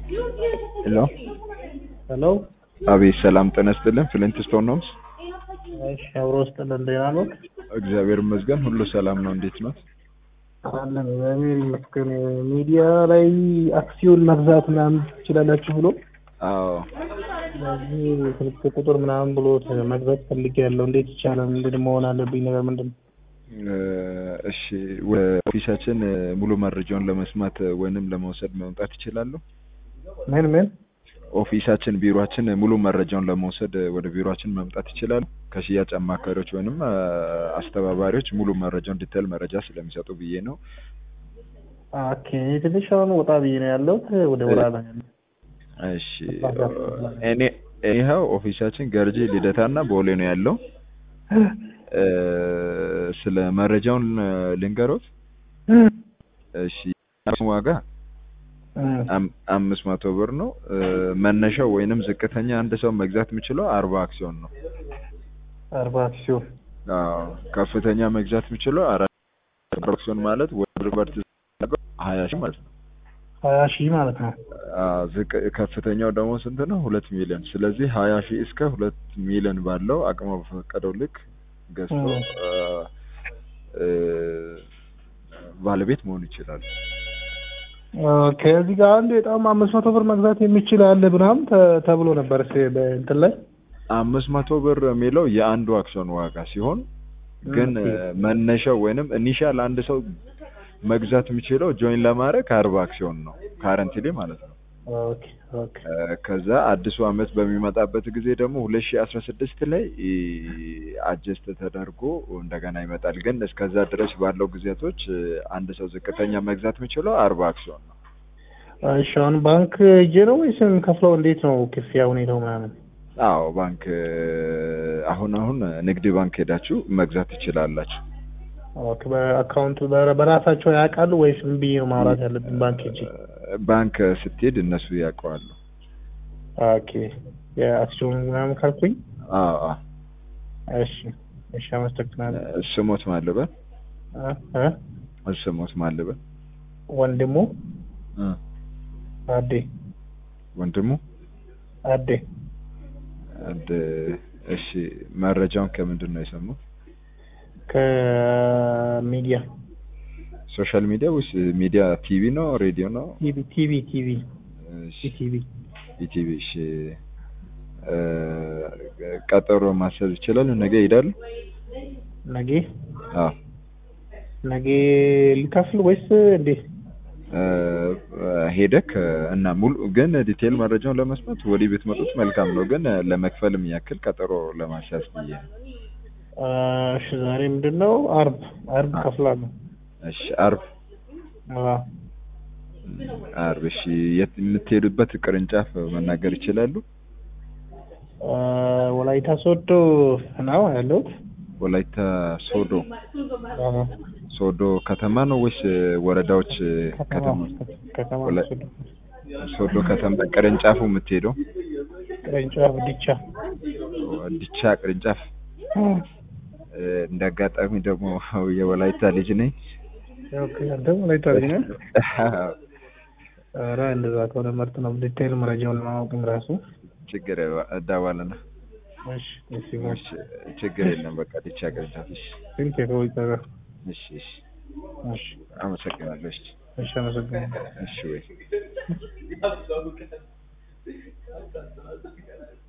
ሄሎ ሄሎ አቤት ሰላም ጤና ይስጥልን ፍሊንት ስቶን ሆምስ እሺ አብሮ ውስጥ እንደና ነው እግዚአብሔር ይመስገን ሁሉ ሰላም ነው እንዴት ነው አለን እግዚአብሔር ይመስገን ሚዲያ ላይ አክሲዮን መግዛት ምናምን ትችላላችሁ ብሎ አዎ ስለዚህ ስልክ ቁጥር ምናምን ብሎ መግዛት ፈልጌያለሁ እንዴት ይቻላል ምንድን መሆን አለብኝ ነገር ምንድን ነው እ እሺ ወደ ኦፊሳችን እ ሙሉ መረጃውን ለመስማት ወይንም ለመውሰድ መምጣት ይችላሉ ምን ምን ኦፊሳችን ቢሮአችን ሙሉ መረጃውን ለመውሰድ ወደ ቢሮአችን መምጣት ይችላሉ ከሽያጭ አማካሪዎች ወይንም እ አስተባባሪዎች ሙሉ መረጃውን ዲቴል መረጃ ስለሚሰጡ ብዬ ነው ኦኬ ትንሽ አሁን ወጣ ብዬ ነው ያለሁት ወደ ወራ ነው ያለሁት እሺ እኔ ይኸው ኦፊሳችን ገርጂ ልደታና ቦሌ ነው ያለው እ ስለ መረጃውን እ ልንገሮት እሺ ዋጋ አም- አምስት መቶ ብር ነው እ መነሻው ወይንም ዝቅተኛ አንድ ሰው መግዛት የሚችለው አርባ አክሲዮን ነው አርባ አክሲዮን አዎ ከፍተኛ መግዛት የሚችለው አራት አክሲዮን ማለት ወደ ብር ሀያ ሺህ ማለት ነው ሀያ ሺህ ማለት ነው አዎ ዝቅ ከፍተኛው ደግሞ ስንት ነው ሁለት ሚሊዮን ስለዚህ ሀያ ሺህ እስከ ሁለት ሚሊዮን ባለው አቅሙ በፈቀደው ልክ ገዝቶ እ እ ባለቤት መሆን ይችላል ከዚህ ጋር አንድ በጣም አምስት መቶ ብር መግዛት የሚችል አለ ምናምን ተ- ተብሎ ነበር ስ- በእንትን ላይ አምስት መቶ ብር የሚለው የአንዱ አክሲዮን ዋጋ ሲሆን ግን ኦኬ። እ መነሻው ወይንም ኢኒሻል አንድ ሰው መግዛት የሚችለው ጆይን ለማድረግ ከአርባ አክሲዮን ነው ካረንትሊ ማለት ነው ኦኬ ኦኬ እ ከዛ አዲሱ አመት በሚመጣበት ጊዜ ደግሞ ሁለት ሺህ አስራ ስድስት ላይ አጀስት ተደርጎ እንደገና ይመጣል ግን እስከዛ ድረስ ባለው ጊዜያቶች እ አንድ ሰው ዝቅተኛ መግዛት የሚችለው አርባ አክሲዮን ነው እሺ አሁን ባንክ ሄጄ ነው ወይስ ከፍለው እንዴት ነው ክፍያ ሁኔታው ምናምን አዎ ባንክ እ አሁን አሁን ንግድ ባንክ ሄዳችሁ መግዛት ትችላላችሁ ኦኬ በአካውንት በ- በራሳቸው ያውቃሉ ወይስ ምን ብዬ ነው ማውራት ያለብኝ ባንክ ሄጄ ባንክ ስትሄድ እነሱ ያውቀዋሉ ኦኬ የአክሲዮን ምናምን ካልኩኝ አዎ አዎ እሺ እሺ አመሰግናለሁ ስሞት ማልበል እ እ ስሞት ማልበል ወንድሙ እ አዴ ወንድሙ አዴ አንድ እሺ መረጃውን ከምንድን ነው የሰሙት ከሚዲያ ሶሻል ሚዲያ ወይስ ሚዲያ ቲቪ ነው ሬዲዮ ነው ቲቪ ቲቪ ቲቪ እሺ ቲቪ ኢቲቪ እሺ እ ቀጠሮ ማሰብ ይችላል ነገ ይሄዳሉ ነገ አዎ ነገ ልከፍል ወይስ እንዴት እ ሄደክ እና ሙሉ ግን ዲቴል መረጃውን ለመስማት ወዲህ ብትመጡት መልካም ነው ግን ለመክፈልም ያክል ቀጠሮ ለማስያዝ ብዬ ነው እሺ ዛሬ ምንድን ነው አርብ አርብ ከፍላለሁ እሺ አርብ አዎ አርብ እሺ የት የምትሄዱበት ቅርንጫፍ መናገር ይችላሉ እ ወላይታ ሶዶ ነው ያለሁት ወላይታ ሶዶ አዎ ሶዶ ከተማ ነው ወይስ ወረዳዎች ከተማ ከተማ ከተማ ወላ- ሶዶ ሶዶ ከተማ ቅርንጫፉ የምትሄደው ቅርንጫፍ ዲቻ ዲቻ ቅርንጫፍ እ እንደ አጋጣሚ ደግሞ የወላይታ ልጅ ነኝ ኦኬ አንተም ወላይታ ልጅ ነህ ኧረ እንደዛ ከሆነ ምርጥ ነው ዲቴይል መረጃውን ለማወቅም ራሱ ችግር እዳዋለና እሺ እሺ እሺ ችግር የለም በቃ ዲቻ ቅርንጫፍ እሺ ስንት የከወይታ ጋር እሺ እሺ እሺ አመሰግናለሁ እሺ እሺ አመሰግናለሁ እሺ ወይ